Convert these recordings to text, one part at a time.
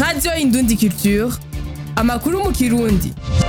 radiyo indundi culture amakuru mu kirundi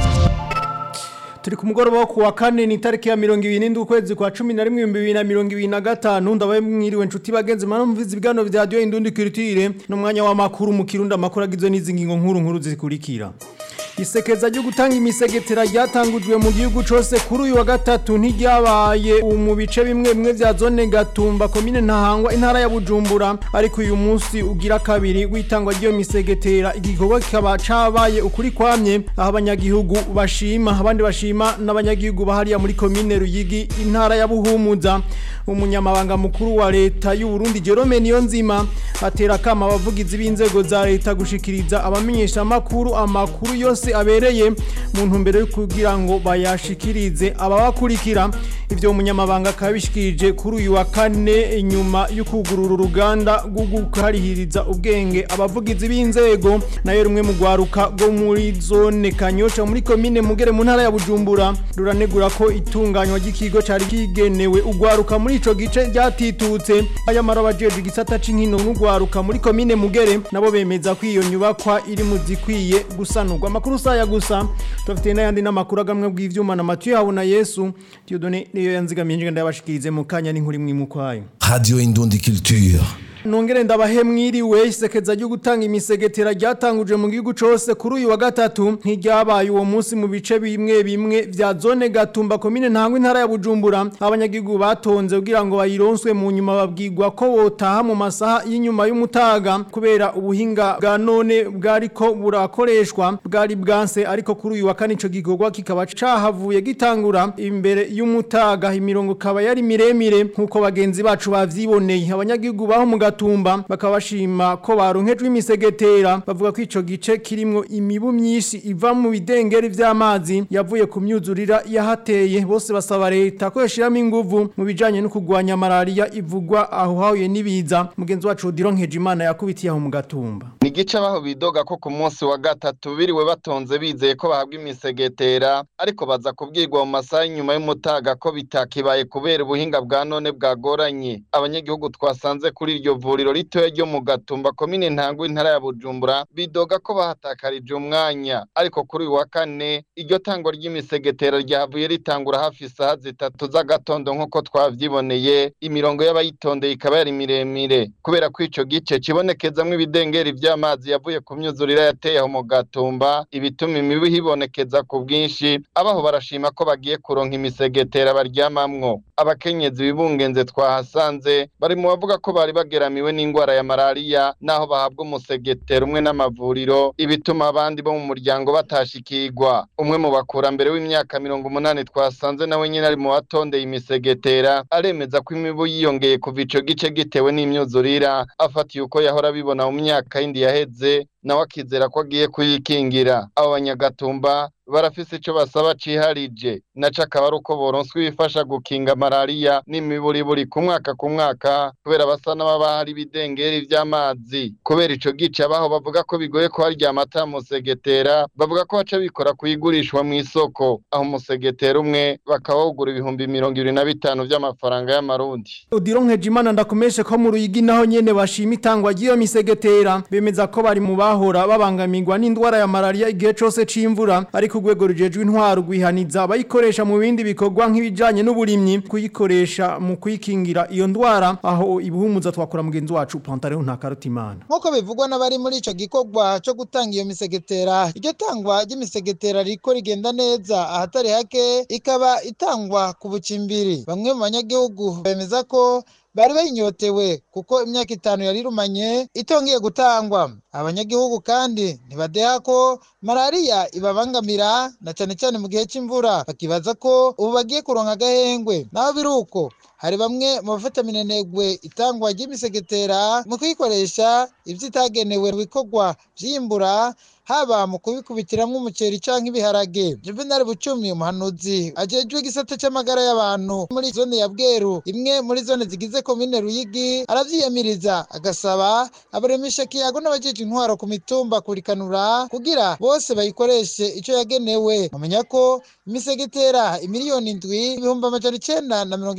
turi ku mugoroba wo kuwa kane ni itariki ya mirongo ibiri n'indwi ukwezi kwa cumi na rimwe ibihumbi bibiri na mirongo ibiri na gatanu ndabaye mwiriwe nshuti bagenzi mana mumviza ibiganiro vya radiyo indundi culture n'umwanya w'amakuru mu kirundi amakuru agizwe n'izi ngingo nkuru nkuru zikurikira isekeza ryo gutanga imisegetera ryatangujwe mu gihugu cose kuri uyu wa gatatu ntiryabaye mu bice bimwe bimwe vya zone gatumba komine ntahangwa intara ya bujumbura ariko uyu munsi ugira kabiri w'itangwa ry'iyo misegetera igikorwa kikaba cabaye ukuri kwamye aho abanyagihugu bashima abandi bashima n'abanyagihugu bahariya muri komine ruyigi intara ya buhumuza umunyamabanga mukuru wa leta y'u Burundi Jerome Niyonzima atera akama abavugizi b'inzego za leta gushikiriza abamenyesha makuru amakuru yose abereye mu ntumbero yo kugira ngo bayashikirize ababakurikira ivyo umunyamabanga kabishikirije kuri uyu wa kane nyuma yo kugurura uruganda rwo gukarihiriza ubwenge abavugizi b'inzego nayo rumwe mu gwaruka rwo muri zone Kanyosha muri komine Mugere mu ntara ya Bujumbura ruranegura ko itunganywa ry'ikigo cari kigenewe ugwaruka muri ico gice ryatitutse aya marabajeje igisata c'inkino n'ugwaruka muri komine Mugere nabo bemeza ko iyo nyubakwa iri mu zikwiye gusanurwa amakuru saya gusa tufite n'ayandi n'amakuru agamwe bw'ivyuma na Mathieu Habona Yesu Dieudonné niyo yanzigamiye njye ndabashikirize mu kanya n'inkuri mwimukwayo Radio Indundi Culture. Nongere ndabahe mwiriwe isekeza ryo gutanga imisegetera ryatanguje mu gihugu cose kuri uyu wa gatatu ntiryabaye uwo munsi mu bice bimwe bimwe vya zone gatumba komine ntangwa intara ya Bujumbura abanyagihugu batonze kugira ngo bayironswe mu nyuma babwirwa ko botaha mu masaha y'inyuma y'umutaga kubera ubuhinga bwa none bwariko burakoreshwa bwari bwanse ariko kuri uyu wa kane ico gikorwa kikaba cahavuye gitangura imbere y'umutaga imirongo kaba yari miremire nkuko bagenzi bacu bavyiboneye abanyagihugu baho mu gatumba bakaba bashima ko baronkejwe imisegetera bavuga ko ico gice kirimwo imibu myinshi iva mu bidengeri vy'amazi yavuye ku myuzurira yahateye bose basaba leta ko yashiramo inguvu mu bijanye no kugwanya malaria ivugwa aho hahuye n'ibiza mugenzi wacu Dironkeje Imana yakubitiye aho mu gatumba ni igice baho bidoga ko ku munsi wa gatatu biriwe batonze bizeye ko bahabwa imisegetera ariko baza kubwirwa mu masaha y'inyuma y'umutaga ko bitakibaye kubera ubuhinga bwa none bwagoranye abanyagihugu twasanze kuri iryo vuriro ritoya ryo mu gatumba komine ntango intara ya bujumbura bidoga ko bahatakarije umwanya ariko kuri uyu wa kane iryo tangwa ry'imisegetera ryavuye ritangura hafi isaha zitatu z'agatondo nk'uko twavyiboneye imirongo y'abayitondeye ikaba yari miremire kubera ko ico gice kibonekezamwo ibidengeri vy'amazi yavuye ku myuzurira yateye aho mu gatumba ibituma imibu hibonekeza ku bwinshi abaho barashima ko bagiye kuronka imisegetera baryamamwo abakenyezi bibungenze twahasanze bari mu bavuga ko bari bageramiwe n'ingwara ya malariya naho bahabwa umusegetera umwe n'amavuriro ibituma abandi bo mu muryango batashikirwa umwe mu bakurambere w'imyaka mirongo umunani twasanze nawe nyine ari mu batondeye imisegetera aremeza ko imibu yiyongeye kuva ico gice gitewe n'imyuzurira afatiye uko yahora abibona mu myaka yindi yaheze nawe akizera ko agiye kuyikingira abo banyagatumba barafise ico basaba ciharije naco akaba ari uko boronswa ibifasha gukinga malariya n'imiburiburi ku mwaka ku mwaka kubera basa n'ababa hari ibidengeri vy'amazi kubera ico gice abaho bavuga ko bigoye ko harya amata musegetera bavuga ko baca bikora kuyigurishwa mw'isoko aho umusegetera umwe bakawugura ibihumbi mirongo ibiri na bitanu vy'amafaranga y'amarundi Dironkeje Imana ndakomeshe ko mu ruyigi naho nyene bashima itangwa ry'iyo misegetera bemeza ko bari mu bahora babangamirwa n'indwara ya malaria igihe cose c'imvura ariko urwego rujejwe intwaro rwihaniza abayikoresha mu bindi bikorwa nk'ibijanye n'uburimyi kuyikoresha mu kwikingira iyo ndwara aho ibuhumuza twakora mugenzi wacu Pantaleo Ntakarutimana nk'uko bivugwa n'abari muri ico gikorwa co gutanga iyo misegetera iryo tangwa ry'imisegetera riko rigenda neza ahatari hake ikaba itangwa ku bucimbiri bamwe mu banyagihugu bemeza ko bari bayinyotewe kuko imyaka itanu yari irumanye itongeye gutangwa abanyagihugu kandi ntibadeha ko malariya ibabangamira na cyane cyane mu gihe cy'imvura bakibaza ko ubu bagiye kuronka agahengwe naho biri uko hari bamwe mu bafata minenegwe itangwa ry'imisegetera mu kuyikoresha ibyo itagenewe mu bikorwa by'imbura haba mu kubikubitiramwo umuceri canke ibiharage Juvenal Bucumi umuhanuzi ajejwe igisata c'amagara y'abantu muri zone ya Bweru imwe muri zone zigize komine Ruyigi aravyiyamiriza agasaba abaremesha kiyago n'abajeje intwaro ku mitumba kurikanura kugira bose bayikoreshe ico yagenewe mumenya ko imisegetera imiliyoni indwi ibihumbi amajana icenda na mirongo itanu n'indwi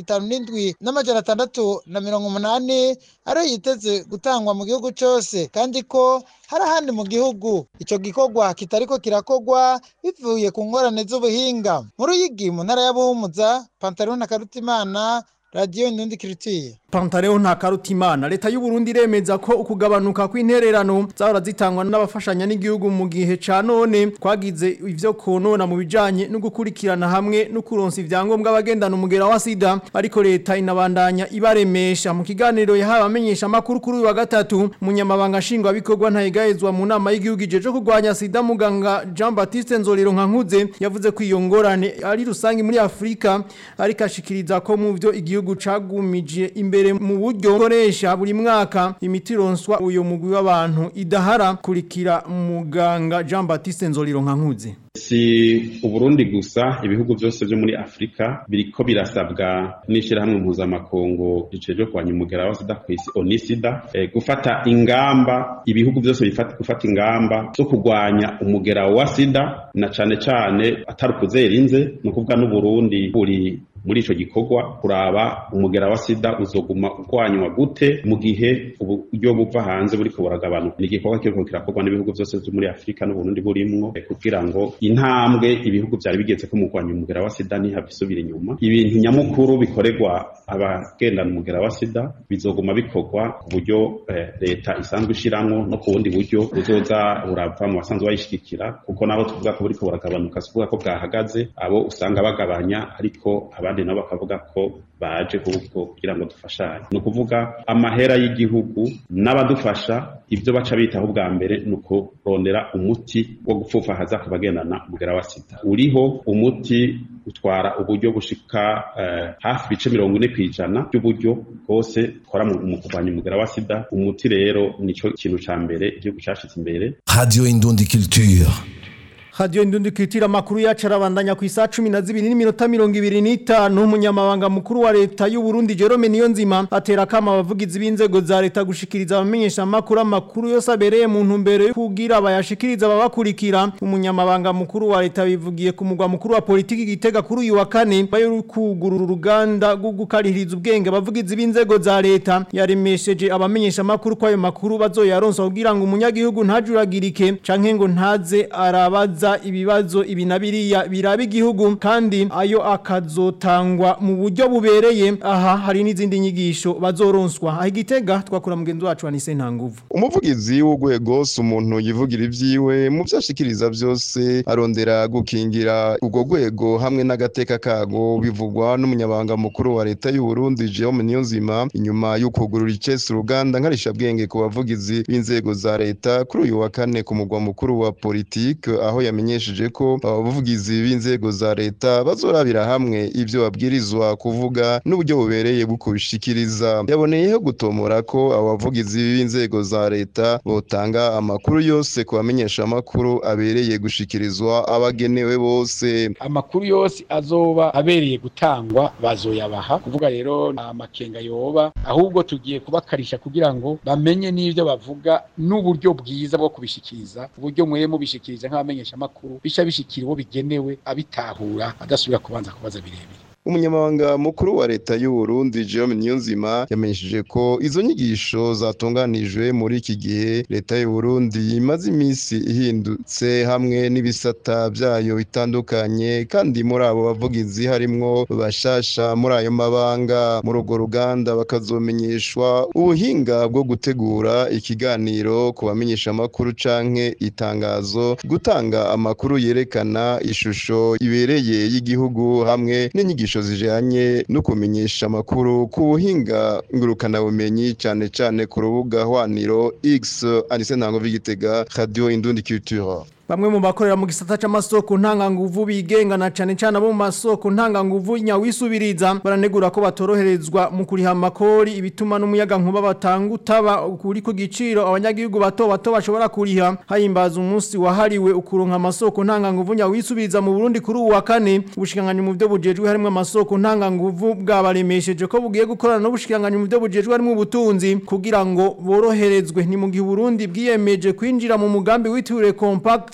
n'indwi n'amajana atandatu na mirongo umunani ariyo yiteze gutangwa mu gihugu cyose kandi ko hari ahandi mu gihugu icyo gikorwa kitariko kirakogwa bivuye ku ngorane z'ubuhinga mu ruyigi mu ntara ya buhumuza pantalon na karutimana radiyo indundi kiritiye Pantaleo nta karutimana leta y'u Burundi iremeza ko ukugabanuka kw'intererano zahora zitangwa n'abafashanya n'igihugu mu gihe ca none kwagize ivyo konona mu bijanye no gukurikirana hamwe no kuronsa ivyangombwa abagendana umugera wa sida ariko leta inabandanya ibaremesha mu kiganiro yahawe amenyesha makuru kuri uyu wa gatatu munyamabanga nshingwa bikorwa ntayigahezwa mu nama y'igihugu ijeje kurwanya sida muganga Jean Baptiste Nzolero Nkankuze yavuze ko iyo ngorane ari rusangi muri Afrika ariko ashikiriza ko mu vyo igihugu cagumije imbere imbere mu buryo koresha buri mwaka imiti ronswa uyo mugwi w'abantu idahara kurikira muganga Jean Baptiste Nzoliro Nkankuze si uburundi gusa ibihugu byose byo muri afurika biriko birasabwa n'ishyirahamwe mpuzamakungu ricejwe kurwanya umugera wa sida ku isi onisida e, gufata ingamba ibihugu byose bifata gufata ingamba zo kurwanya umugera wa sida na cane cane atari ukuzerinze ni ukuvuga n'uburundi buri muri ico gikorwa kuraba umugera wa sida uzoguma urwanywa gute mu gihe uburyo buva hanze buriko buragabanuka ni igikorwa kiriko kirakorwa n'ibihugu byose vyo muri afurika n'uburundi burimwo kugira ngo intambwe ibihugu vyari bigeze ko mu kurwanya umugera wa sida ntihabisubira inyuma ibintu nyamukuru bikorerwa abagendana umugera wa sida bizoguma bikorwa ku buryo eh, leta isanzwe ishiramwo no ku bundi buryo buzoza burava mu basanzwe bayishigikira kuko nabo tuvuga ko buriko buragabanuka si kuvuga ko bwahagaze abo usanga bagabanya ariko abandi nabo bakavuga ko baje ahubwo kugira ngo dufashanye ni ukuvuga amahera y'igihugu n'abadufasha ibyo baca bitaho bwa mbere ni ukurondera umuti wo gupfufahaza ku bagendana umugera wa sida uriho umuti utwara uburyo bushika uh, hafi ibice mirongo ine kw'ijana by'uburyo bwose ukora mu kurwanya umugera wa sida umuti rero nico kintu ca mbere igihugu cashize imbere Radio Indundi Culture. Radio Indundi Kitira makuru yacu arabandanya ku isa 12 n'iminota 25 umunyamabanga mukuru wa leta y'u Burundi Jerome Niyonzima atera kama abavugizi b'inzego za leta gushikiriza abamenyesha makuru amakuru yose abereye mu ntumbero yo kugira abayashikiriza babakurikira umunyamabanga mukuru wa leta bivugiye ku mugwa mukuru wa politiki gitega kuri uyu wa kane bayo kugurura uruganda rwo gukarihiriza ubwenge abavugizi b'inzego za leta yaremesheje abamenyesha makuru ko ayo makuru bazoyaronsa kugira ngo umunyagihugu ntajuragirike canke ngo ntaze arabaza ibibazo ibi na biriya biraba igihugu kandi ayo akazotangwa mu buryo bubereye aha hari n'izindi nyigisho bazoronswa aho igitega twakura mugenzi wacu Anise Ntanguvu umuvugizi w'urwego si umuntu yivugira ibyiwe mu byo ashikiriza byose arondera gukingira urwo rwego hamwe n'agateka kago bivugwa n'umunyabanga mukuru wa leta y'u Burundi Jerome Niyonzima inyuma yo kugurura icese uruganda nkarishabwenge ku bavugizi b'inzego za leta kuri uyu wa kane ku mugwa mukuru wa politike aho yamenyesheje ko abavugizi b'inzego za leta bazorabira hamwe ivyo babwirizwa kuvuga n'uburyo bubereye bwo kubishikiriza yaboneyeho gutomora ko abavugizi b'inzego za leta botanga amakuru yose ku bamenyesha amakuru abereye gushikirizwa abagenewe bose amakuru yose azoba abereye gutangwa bazoyabaha kuvuga rero amakenga yoba ahubwo tugiye kubakarisha kugira ngo bamenye n'ivyo bavuga n'uburyo bwiza bwo kubishikiriza uburyo mwe mubishikiriza nk'abamenyesha amakuru bica bishikira uwo bigenewe abitahura adasubira kubanza kubaza birebire umunyamabanga mukuru wa leta y'u Burundi Jerome Niyonzima yamenyesheje ko izo nyigisho zatunganijwe muri iki gihe leta y'u Burundi imaze iminsi ihindutse hamwe n'ibisata byayo bitandukanye kandi muri abo bavugizi harimwo bashasha muri ayo mabanga muri urwo ruganda bakazomenyeshwa ubuhinga bwo gutegura ikiganiro ku bamenyesha amakuru canke itangazo gutanga amakuru yerekana ishusho ibereye y'igihugu hamwe n'inyigisho zijanye no kumenyesha amakuru ku buhinga ngurukanabumenyi cane cane ku rubuga hwaniro X Anise Ntango Vigitega Radio Indundi Culture Bamwe mu bakorera mu gisata c'amasoko ntanganguvu bigengana cane cane abo mu masoko ntanganguvu nyawisubiriza baranegura ko batoroherezwa mu kuriha amakori ibituma n'umuyaga nkuba batanga utaba kuri ku giciro abanyagihugu bato bato bashobora kuriha hayimbaza umunsi wahariwe ukuronka amasoko ntanganguvu nyawisubiriza mu Burundi kuri uwa kane ubushikanganye mu byo bujejwe harimo amasoko ntanganguvu bwabaremesheje ko bugiye gukorana n'ubushikanganye mu byo bujejwe harimo ubutunzi kugira ngo boroherezwe ni mu gihe Burundi bwiyemeje kwinjira mu mugambi witiriwe compact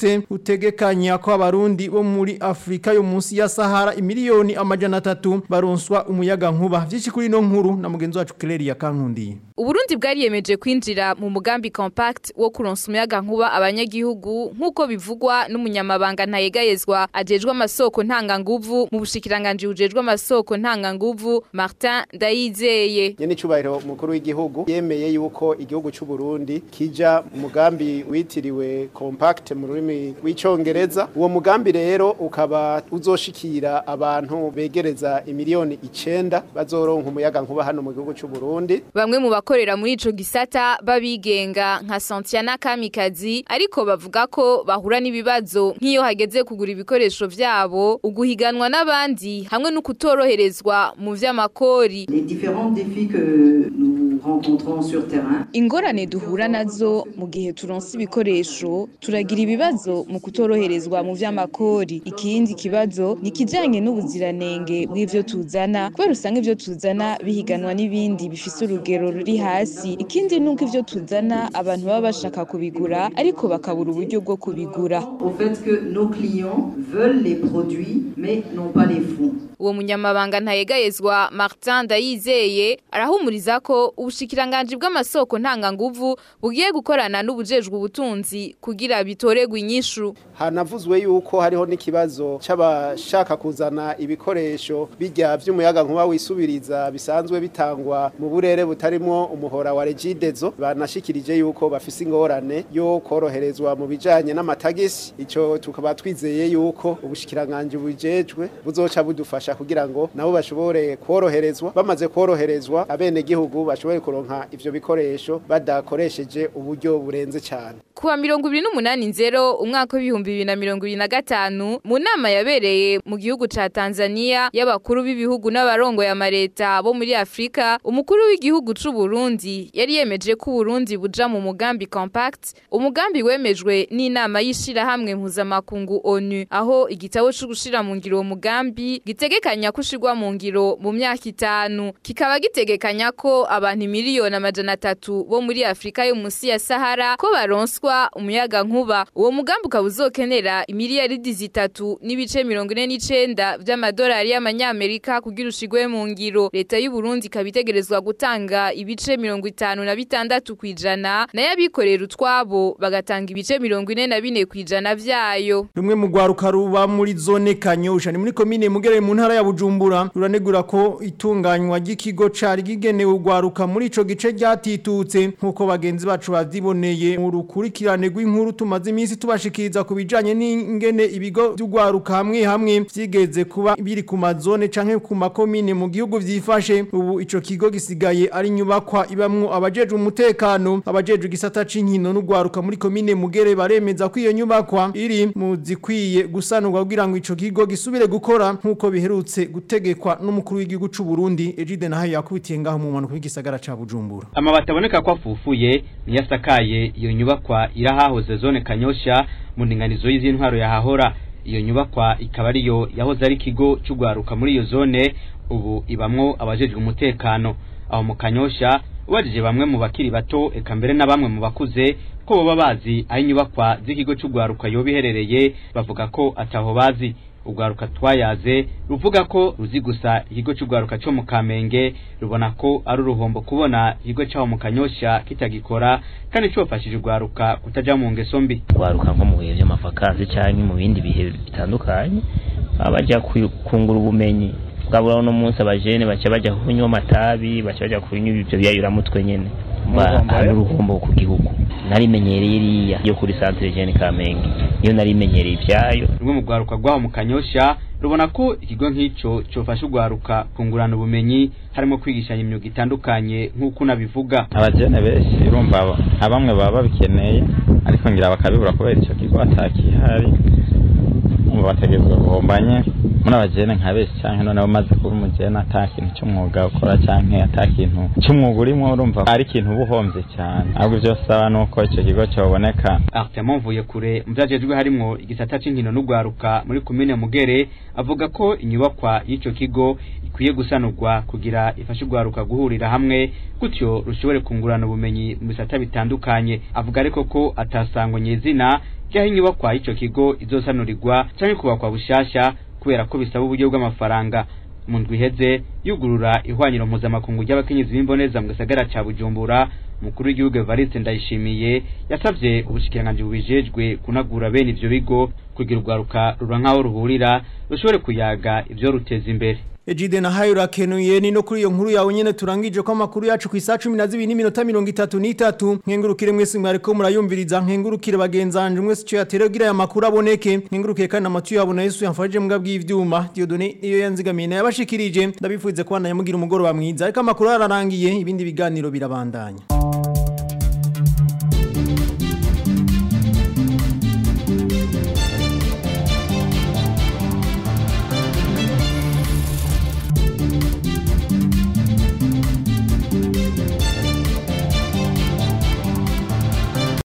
Compact utegekanya ko abarundi bo muri Afrika yo munsi ya Sahara imiliyoni amajana atatu baronswa umuyaga nkuba vyinshi kuri no nkuru na mugenzi wacu Claire ya Kankundi Uburundi bwariyemeje kwinjira mu mugambi compact wo kuronsa umuyaga nkuba abanyagihugu nk'uko bivugwa n'umunyamabanga ntayegayezwa ajejwe amasoko ntanganguvu mu bushikiranganje bujejwe amasoko ntanganguvu Martin Ndayizeye nyene icubahiro umukuru w'igihugu yemeye yuko igihugu c'u Burundi kija mu mugambi witiriwe compact mu rurimi rw'icongereza uwo mugambi rero ukaba uzoshikira abantu begereza imiliyoni icenda bazoronka umuyaga nkuba hano mu gihugu c'u Burundi Bamwe mu bakorera muri ico gisata babigenga nka Santiana Kamikazi ariko bavuga ko bahura n'ibibazo nk'iyo hageze kugura ibikoresho vyabo uguhiganwa n'abandi hamwe no kutoroherezwa mu vy'amakori Les différents défis que nous rencontrons sur terrain. ingorane duhura nazo mu gihe turonse ibikoresho turagira ibibazo mu kutoroherezwa mu vy'amakori ikindi kibazo ni kijanye n'ubuziranenge bw'ivyo tuzana kubera usanga ivyo tuzana bihiganwa n'ibindi bifise urugero ruri hasi ikindi nuko ivyo tuzana abantu baba bashaka kubigura ariko bakabura uburyo bwo kubigura Au fait que nos clients veulent les produits mais n'ont pas les fonds. uwo munyamabanga ntayegayezwa Martin Ndayizeye arahumuriza ko ubushikiranganje bw'amasoko ntanganguvu bugiye gukorana n'ubujejwe ubutunzi kugira bitoregwe inyishu hanavuzwe yuko hariho n'ikibazo c'abashaka kuzana ibikoresho bijya vy'umuyaga nkuba wisubiriza bisanzwe bitangwa mu burere butarimo umuhora wa regidezo banashikirije yuko bafise ingorane yo koroherezwa mu bijanye n'amatagisi ico tukaba twizeye yuko ubushikiranganje bujejwe buzoca budufasha kugira ngo nabo bashobore koroherezwa bamaze koroherezwa abenegihugu bashobore kuronka ivyo bikoresho badakoresheje uburyo burenze cyane kuwa mirongo ibiri n'umunani nzero umwaka w'ibihumbi bibiri na mirongo ibiri na gatanu mu nama yabereye mu gihugu ca Tanzania y'abakuru b'ibihugu n'abarongoye amareta bo muri Afrika umukuru w'igihugu c'u Burundi yari yemeje ko Burundi buja mu mugambi compact umugambi wemejwe n'inama y'ishirahamwe mpuzamakungu ONU aho igitabo co gushira mu ngiro uwo mugambi gitegekanya kushirwa mu ngiro mu myaka itanu kikaba gitegekanya ko abantu miliyoni amajana atatu bo muri Afrika yo munsi ya Sahara ko baronswa umuyaga nkuba uwo mugambi ukaba uzokenera imiliyaridi zitatu n'ibice mirongo ine n'icenda vy'amadolari y'amanyamerika kugira ushigwe mu ngiro leta y'u Burundi ikaba itegerezwa gutanga ibice mirongo itanu na bitandatu kwijana nayo abikorera utwabo bagatanga ibice mirongo ine na bine kwijana vyayo rumwe mu rwaruka ruba muri zone kanyosha ni muri komine mugere mu ntara ya bujumbura ruranegura ko itunganywa ry'ikigo cari gigenewe urwaruka muri ico gice ryatitutse nk'uko bagenzi bacu bavyiboneye mu rukurikirane rw'inkuru tumaze iminsi tubashikiriza ku bijanye n'ingene ibigo vy'urwaruka hamwe hamwe vyigeze kuba biri ku mazone canke ku makomine mu gihugu vyifashe ubu ico kigo gisigaye ari nyubakwa ibamwo abajejwe umutekano abajejwe igisata c'inkino n'urwaruka muri komine mugere baremeza ko iyo nyubakwa iri mu zikwiye gusanurwa kugira ngo ico kigo gisubire gukora nk'uko biherutse gutegekwa n'umukuru w'igihugu c'u Burundi Egide naho yakubitiye ngaho mu mpanuka y'igisagara ca Bujumbura amabati aboneka ko afufuye niyo asakaye iyo nyubakwa irahahoze zone kanyosha mu ndinganizo y'izintwaro yahahora iyo nyubakwa ikaba ariyo yahoze ari ikigo cy'urwaruka muri iyo zone ubu ibamwo abajejwe umutekano aho mu kanyosha ubajije bamwe mu bakiri bato eka mbere na bamwe mu bakuze ko baba bazi aho inyubakwa z'ikigo cy'urwaruka yoba iherereye bavuga ko ataho bazi urwaruka twayaze ruvuga ko ruzi gusa ikigo cy'urwaruka cyo mu kamenge rubona ko ari uruhombo kubona ikigo cyaho mu kanyosha kitagikora kandi cyofashije urwaruka kutaja mu ngeso mbi urwaruka nko mu bihe by'amafakazi cyangwa mu bindi bihe bitandukanye baba bajya kungura ubumenyi bwabura uno munsi abajene baca bajya kunywa amatabi baca bajya kunywa ibyo biyayuramutwe nyene ari uruhombo ku gihugu narimenyereye iriya yo kuri centre jeune kamenge iyo narimenyereye ivyayo rumwe mu rwaruka rwaho mu kanyosha rubona ko ikigo nk'ico cofasha urwaruka kungurana ubumenyi harimo kwigishanya imyuga itandukanye nk'uko unabivuga abajene benshi urumva nka bamwe baba babikeneye ariko ngira bakabibura kubera ico kigo atakihari umva bategezwa guhombanye muri abajene nka bese canke noneho umaze kuba umujene ata kintu c'umwuga ukora canke ata kintu c'umwuga urimo urumva ari ikintu uba uhombye cyane ahubwo ivyo saba nuko ico kigo coboneka Artemon mvuye kure mu vyajejwe harimwo igisata c'inkino n'ugwaruka muri komine Mugere avuga ko inyubakwa y'ico kigo ikwiye gusanurwa kugira ifashe ugwaruka guhurira hamwe gutyo rushobore kungurana ubumenyi mu bisata bitandukanye avuga ariko ko atasangwa nyezina ryaho inyubakwa y'ico kigo izosanurirwa canke kubakwa bushasha kubera ko bisaba uburyo bw'amafaranga mu ndwi iheze yugurura ihwaniro mpuzamakungu ry'abakenyezi b'imboneza mu gisagara ca bujumbura umukuru w'igihugu evariste ndayishimiye yasavye ubushikiranganji bubijejwe kunagura bene ivyo bigo kugira urwaruka rura nk'aho ruhurira rushobore kuyaga ivyo ruteza imbere Ejide na hayo rakenuye ni no kuri iyo nkuru yawe nyene turangije ko amakuru yacu ku isa 12 n'iminota 33 nkengurukire mwese mwariko murayumviriza nkengurukire bagenzanje mwese cyo yateregira aya makuru aboneke nkengurukire kandi amatu yabona Yesu yamfaje mbwa bw'ivyuma Diodone niyo yanzigamiye na yabashikirije ndabifuze ko nayamugira umugoro wa mwiza ariko amakuru ararangiye ibindi biganiro birabandanya